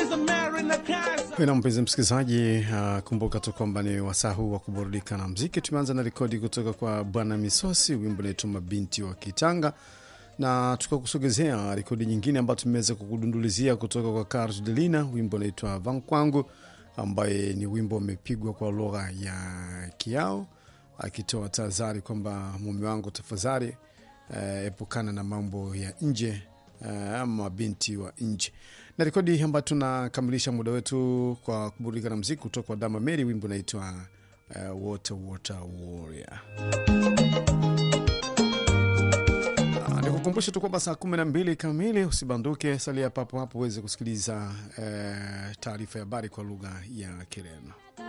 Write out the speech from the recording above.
na mpenzi msikilizaji, uh, kumbuka tu kwamba ni wasaa huu wa kuburudika na mziki. Tumeanza na rekodi kutoka kwa Bwana Misosi, wimbo naitwa mabinti wa Kitanga, na tukakusogezea rekodi nyingine ambayo tumeweza kukudundulizia kutoka kwa Carlos Delina, wimbo naitwa Vankwangu, ambaye ni wimbo umepigwa kwa lugha ya Kiao, akitoa tahadhari kwamba mume wangu, tafadhali uh, epukana na mambo ya nje ama uh, binti wa nje na rekodi ambayo tunakamilisha muda wetu kwa kuburudika na mziki kutoka kwa Dama Mary, wimbo unaitwa uh, water water warrior. Uh, nikukumbushe tu kwamba saa kumi na mbili kamili usibanduke, salia papo hapo uweze kusikiliza uh, taarifa ya habari kwa lugha ya Kireno.